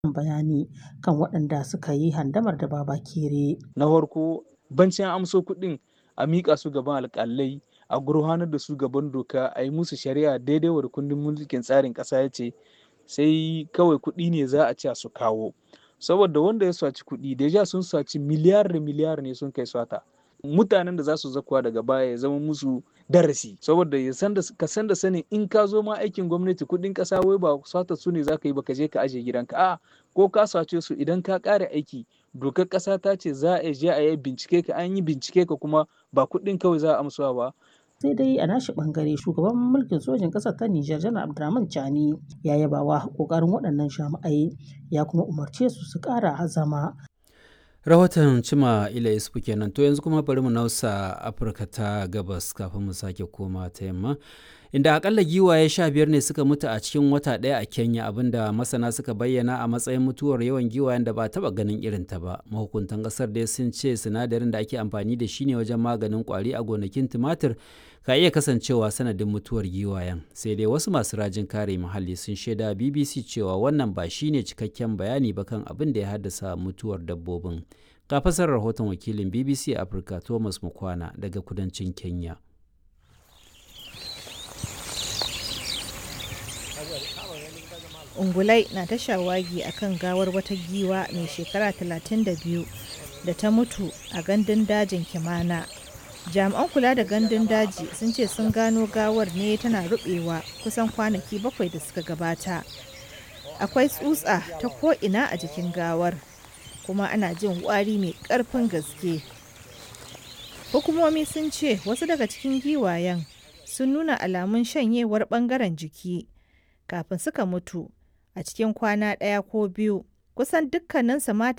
bayani kan waɗanda suka yi handamar da Babakere. Na farko bancin amso kuɗin a miƙa su gaban alƙalai a gurfanar da su gaban doka a yi musu shari'a daidai wa kundin mulkin tsarin ƙasa ya ce sai kawai kuɗi ne za a ce su kawo saboda wanda ya saci kuɗi deja sun saci miliyar da miliyar ne sun kai sata mutanen da za su zakuwa daga baya ya zama musu darasi saboda ya san da ka san da sanin in ka zo ma aikin gwamnati kuɗin ƙasa wai ba sata su ne za ka yi ba ka je ka aje gidanka a ko ka sace su idan ka ƙare aiki dokar ƙasa ta ce za a je a yi bincike ka an yi bincike ka kuma ba kuɗin kawai za a amsuwa ba sai dai a nashi bangare shugaban mulkin sojin ƙasar ta Nijar janar Abdurrahman Chani ya yaba wa kokarin waɗannan jami'ai ya kuma umarce su su ƙara azama. rahoton cima ila isufu kenan to yanzu kuma bari mu nausa afirka ta gabas kafin mu sake koma ta yamma inda akalla giwaye sha biyar ne suka mutu a cikin wata ɗaya a kenya abinda masana suka bayyana a matsayin mutuwar yawan giwayen da ba taba ganin irin ta ba mahukuntan ƙasar dai sun ce sinadarin da ake amfani da shi ne wajen maganin kwari a gonakin tumatir ka iya kasancewa sanadin mutuwar giwayen sai dai wasu masu rajin kare muhalli sun shaida bbc cewa wannan ba shine cikakken bayani ba kan abin da ya haddasa mutuwar dabbobin ga fasarar rahoton wakilin bbc afirka thomas mukwana daga kudancin kenya ungulai na ta shawagi a kan gawar wata giwa mai shekara 32 da ta mutu a gandun dajin kimana jami'an kula da gandun daji sun ce sun gano gawar ne tana rubewa kusan kwanaki bakwai da suka gabata akwai tsutsa ta ko'ina a jikin gawar kuma ana jin wari mai karfin gaske hukumomi sun ce wasu daga cikin giwayen sun nuna alamun shanyewar bangaren jiki kafin suka mutu a cikin kwana ɗaya ko biyu kusan dukkaninsu mata